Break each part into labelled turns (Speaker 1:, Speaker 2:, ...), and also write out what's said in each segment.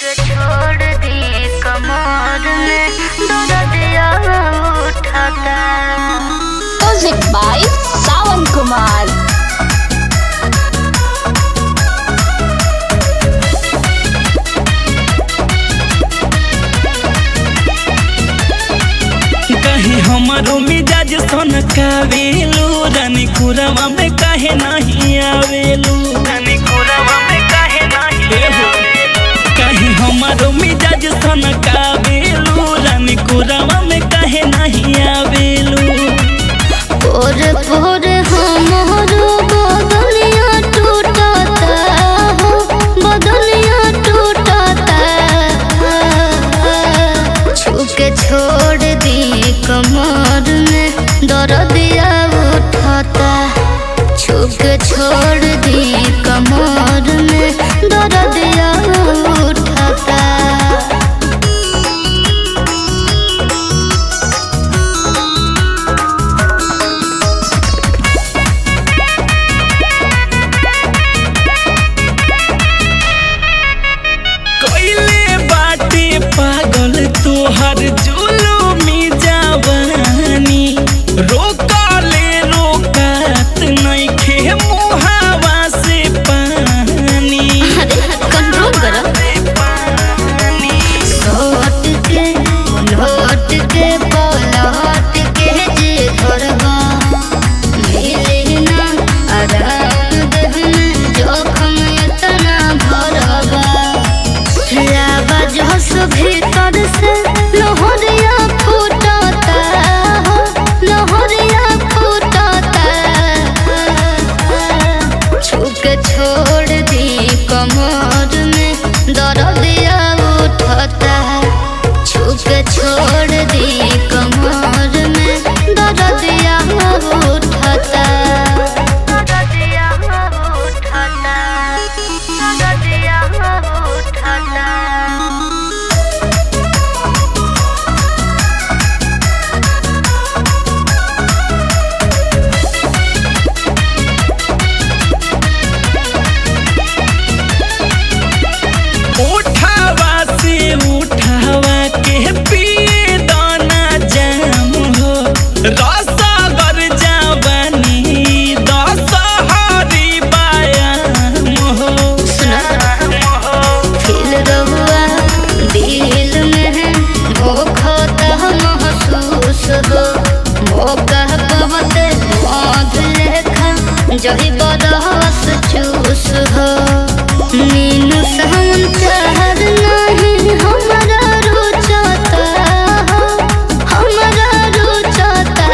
Speaker 1: के छोड़ दी कमर में दर्दिया उठाता
Speaker 2: Music by Sawan Kumar.
Speaker 3: कहीं हमारो मिजाज सन कावेलू रानी कुरवा में काहे नहीं आवेलू रानी कुरवा में काहे नहीं कहीं हमारो मिजाज सन कावेलू रानी कुरवा में काहे नहीं आवेलू
Speaker 1: पोर पोर हमारो बदलिया टूटता हो बदलिया टूटता छुके छोड़ दी कमर में दर्दिया उठाता छुके छोड़ दी कमर में दर्दिया उठाता
Speaker 3: कोइले बाटे पागल तोहर जुलुमी जवानी रोकले रोकत नइखे मुहावा से पानी
Speaker 1: अरे कंट्रोल करो लौट के लौट के पलट के जे करबा मिले ना आराम देहना जोखम इतना भरबा लाबा जोश भीतर से लोहरिया फूटता हो लोहरिया फूटता छुक छोड़ दी कमर में दर्दिया उठता छुक छोड़ दी कमर में दर्दिया उठता दर्दिया उठता दर्दिया उठता
Speaker 3: उठावा से उठावा के पिए दाना जाम हो रसगर जवानी दशहरी बायाम हो
Speaker 1: दिल रहुआ दिल में मोखता महसूस हो मौका पवते मौत लेखा जही बरस चूस हो मीनू सावन चाहर नहीं हमारा रुचता हो हमारा रुचता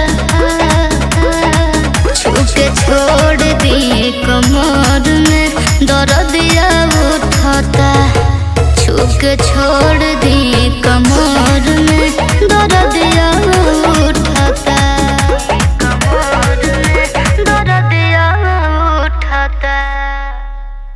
Speaker 1: छुके छोड़ दी कमर में दर्दिया उठता छुके छोड़